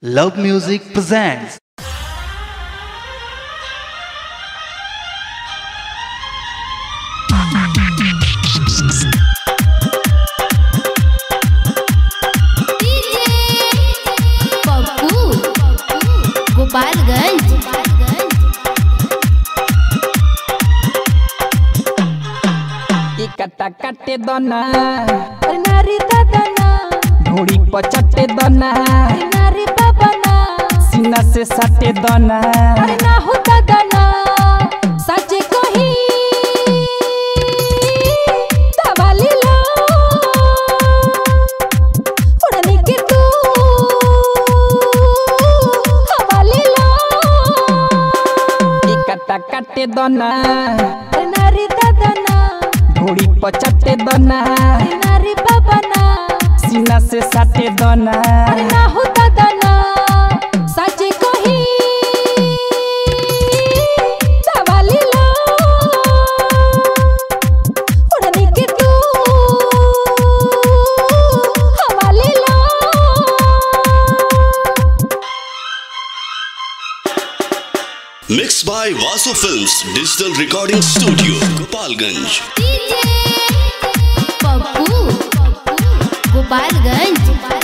Love Music presents Pappu Gopalganj ई कट्टा काटे दना अरे नारी दादाना ढोड़ी पचटे दना अरे नारी बाबाना सीना से सटे दना अरे ना हो दादाना सच कही दवाली लो उड़ने के तू हवाली लो ई कट्टा काटे दना अरे नारी दादाना ढोड़ी पचटे दना अरे नारी बाबाना सीना से सटे दना अरे ना हो दादाना सच कही दवाली लो उड़ने के तू हवाली लो Mixed by Vasu Films Digital Recording Studio, Gopalganj. Pappu Gopalganj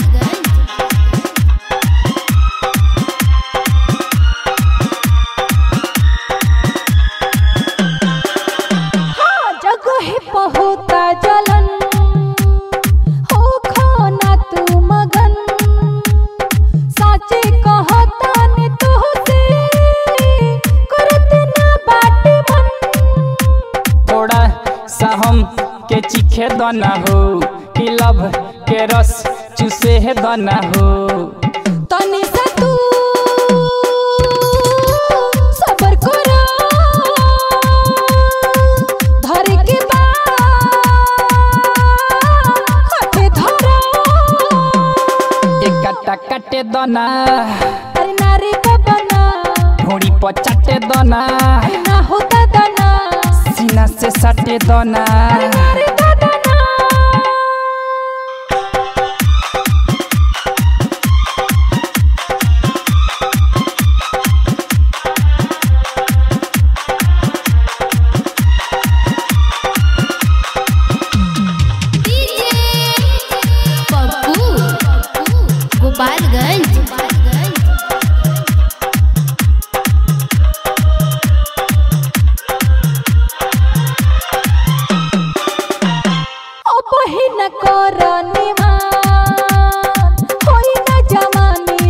हाँ जगह पहुता जलन हो खाना तू मगन साचे कहता ने तोहसे करत ना बाटे मन थोड़ा सा हम के चीखे दना हो कि लब के रस चूसे है दना हो तनी सा तू सबर करा धर के बा हाथे धरा एक कट्टा काटे दना अरे नारी बाबाना ढोड़ी पचटे दना अरे ना होता दाना सीना से सटे दना अरे नारी दादाना पप्पू गोपालगंज अपहिन कर निमान होई न जवानी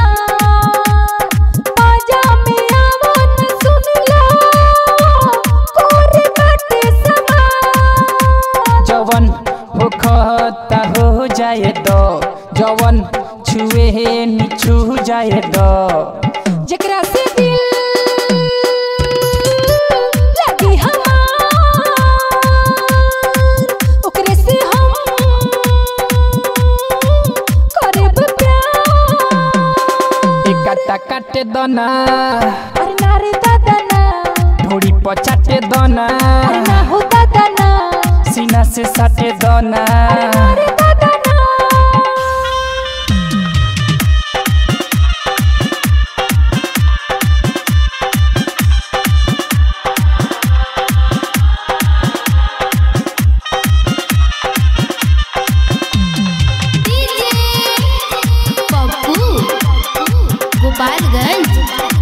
जियान बाजा में आवन सुन लो कोरे बाटे समान जवन हो खता हो जाए दो जवन छुए हे निछू जाए दो जेकरा से दिल लगी हमार ओकरे से हम करब प्यार एक कट्टा काटे दना अरे नारे दादाना ढोड़ी पचाटे दना अरे ना हो दादाना सीना से सटे दना अरे दादाना पप्पू गोपालगंज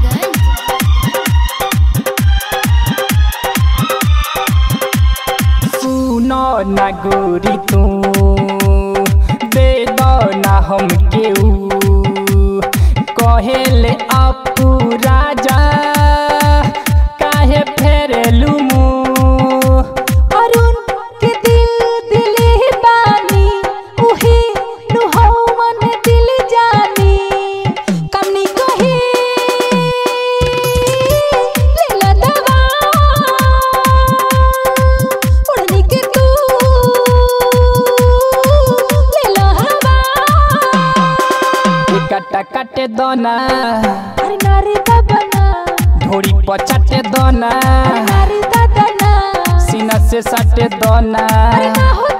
सुनो ना गोरी तू दे दो ना हम केऊ कहेले अपू राजा काहे फेरेलू मुँह अरुण के दिल दिले बानी उहे नुहवन दिल जानी कमनी कहे लेला दवा उड़नी के तू लेला हवा एक कट्टा काटे दना अरे नारी दादाना ढोड़ी पचाटे दना अरे नारी दादाना सीना से सटे दना अरे ना हो